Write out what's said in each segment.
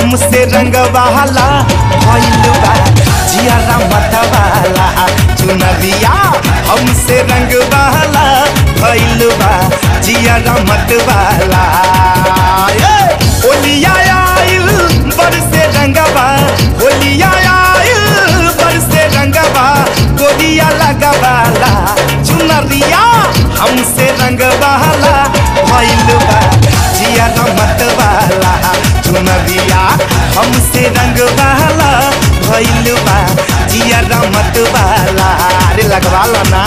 हमसे रंग बहला भइल बा जियारा मतवाला चुनरिया हमसे रंग बहला भइल बा जियारा मतवाला ए! होलिया आइल बरसे रंगबा होलिया आइल बरसे रंगबा गोरिया लगवाला चुनरिया हमसे रंगवाला भइल बा जियारा मतवाला चुनरिया हमसे रंगवाला भइल बा जियारा मतवाला अरे लगवाला ना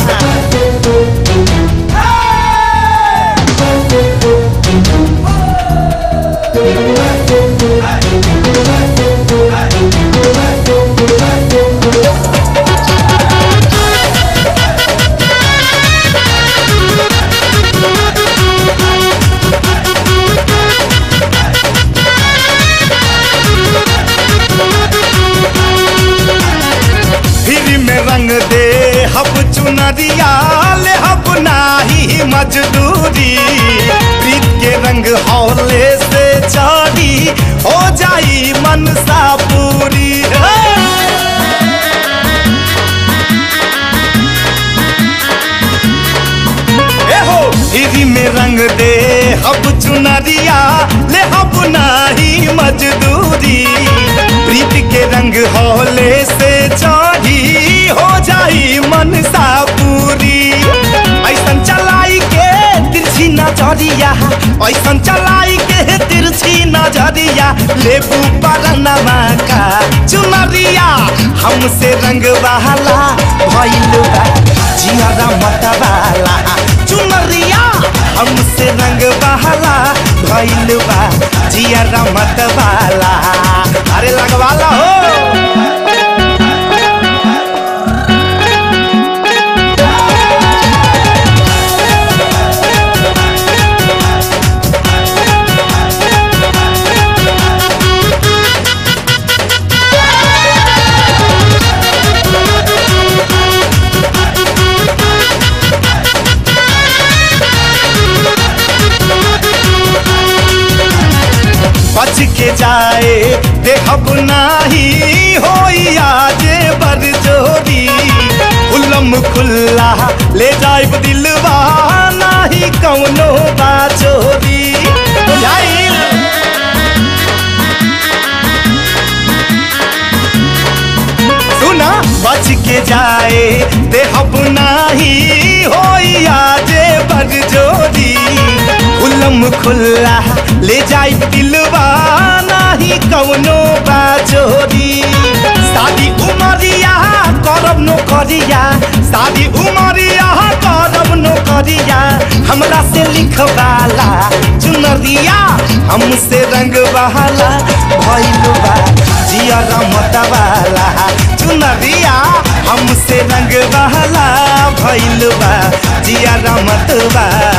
फिर में रंग दे हब चुनरिया ले हब नाही मजदूरी प्रीत के रंग हौले से चढ़ी हो जाई मनसा पूरी ए हो हिरी में रंग दे हब चुनरिया ले हब नाही मजदूरी प्रीत के रंग हौले से चढ़ी हो जाई मनसा पूरी ऐसन चलाई के तिरछी नजरिया ऐसन चलाई के तिरछी नजरिया लेबू परनमा का चुनरिया हमसे रंग बहला भइल बा जियारा मतवाला चुनरिया हमसे रंग बहला भइल बा जियारा मतवाला अरे लगवाला हो बच के जाए देहब नाही होई आजे बर जोरी उलम खुल्ला ले जाइब दिलवा नाही कौनो बाचोरी बुझाइल सुना बच के जाए देहब नाही होई आजे बर जोरी उलम खुल्ला ले जाई दिलवा नाही कौनो बाचोरी शादी उमरिया करब नो करिया शादी उमरिया करब नो करिया हमरा से लिखवाला चुनरिया हमसे रंग बहाला भइल बा जिया मतवाला चुनरिया हमसे रंग बहाला भइल बा जिया मतवाला